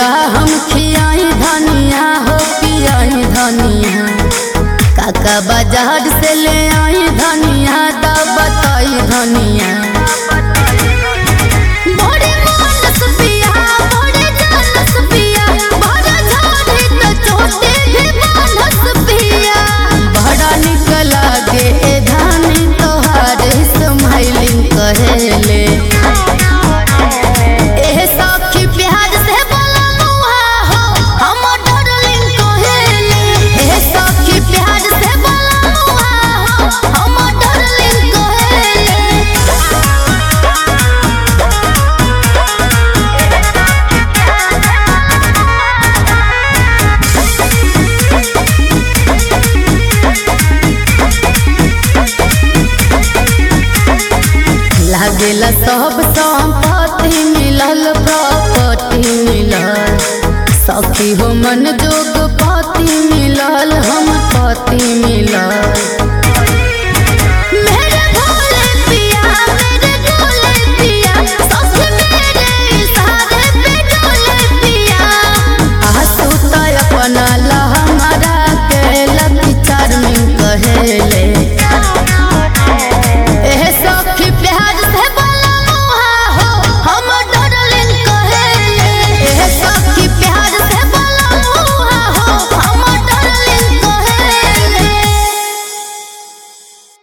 का हम खियाई धनिया हो पियाई धनिया काका बाजार से ले आई धनिया दा बताई धनिया बड़े मानस पिया बड़े जानस पिया बड़ा झाड़ी तो छोटे भी मानस पिया बड़ा निक लागे ए धानी तोहार स्माइलिंग कहेले एह सखी प्यार से बोला मुहा हो हम डार्लिंग कहेले एह सखी प्यार से बोला मुहा हो हम डार्लिंग कहेले लागेला सब संपत्ति मिलल प्रॉपर्टी मिलल सखी हो मन जोग पति मिलल हम पति मिलल